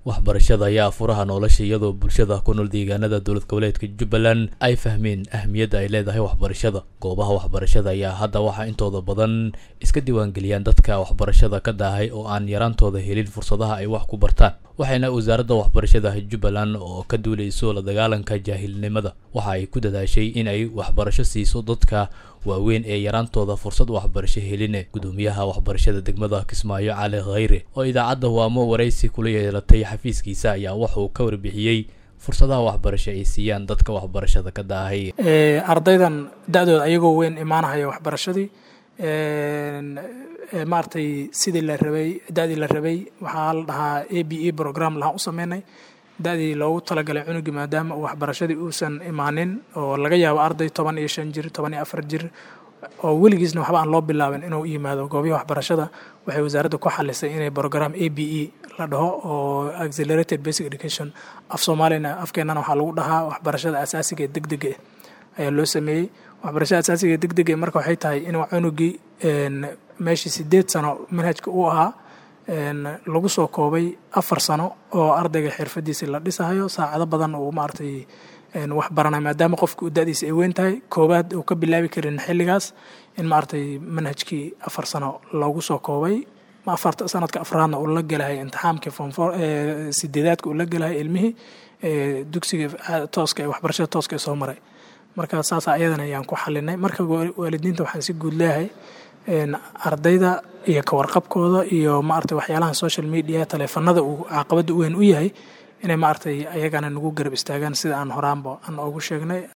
waxbarashada ayaa furaha nolosha iyadoo bulshada ku nool deegaanada dowlad goboleedka jubbaland ay fahmeen ahmiyadda ay leedahay waxbarashada goobaha waxbarashada ayaa hadda waxaa intooda badan iska diiwaangeliyaan dadka waxbarashada ka daahay oo aan yaraantooda helin fursadaha ay wax ku bartaan waxayna wasaaradda waxbarashada jubbaland oo ka duuleyso la dagaalanka jaahilnimada waxa ay ku dadaashay in ay waxbarasho siiso dadka waaweyn ee yaraantooda fursad waxbarasho heline gudoomiyaha waxbarashada degmada kismaayo cali khayre oo idaacadda waamo waraysi kula yeelatay xafiiskiisa ayaa wuxuu ka warbixiyey fursadaha waxbarasho ay siiyaan dadka waxbarashada ka daahay ardaydan da-dooda ayagoo weyn imaanahaya waxbarashadii maaragtay sidii la rabay da-dii la rabay waxaa la dhahaa a b e program lahaan u sameynay da-dii loogu talagalay cunugii maadaama uu waxbarashadii uusan imaanin oo laga yaabo arday toban iyo shan jir toban iyo afar jir oo weligiisna waxba aan loo bilaabin inuu yimaado goobihi waxbarashada waxay wasaaradda ku xalisay inay program a b e la dhaho oo accelerated basic education af soomaalina afkeenana waxaa lagu dhahaa waxbarashada asaasiga ee deg dega ayaa loo sameeyey waxbarashada asaasiga ee deg dega marka waxay tahay in cunugii meeshii sideed sano manhajka uu ahaa lagu soo koobay afar sano oo ardayga xirfadiisa la dhisahayo saacado badan uu maaragtay wax baranay maadaama qofka uu da-diisa ay weyn tahay koobaad uu ka bilaabi karin xilligaas in maaragtay manhajkii afar sano loogu soo koobay afarta sanadka afraadna uu la gelahay imtixaamkii fonfor sideedaadka uu la gelahay ilmihii dugsiga tooska ee waxbarashada tooska ee soo maray marka saas ayadana ayaan ku xalinay marka waalidiinta waxaan si guud leeyahay ardayda iyo kawarqabkooda iyo maaragtay waxyaalaha social media taleefanada uu caqabada weyn u yahay inay maaragtay ayagana nagu garab istaagaan sida aan horaanba aan ugu sheegnay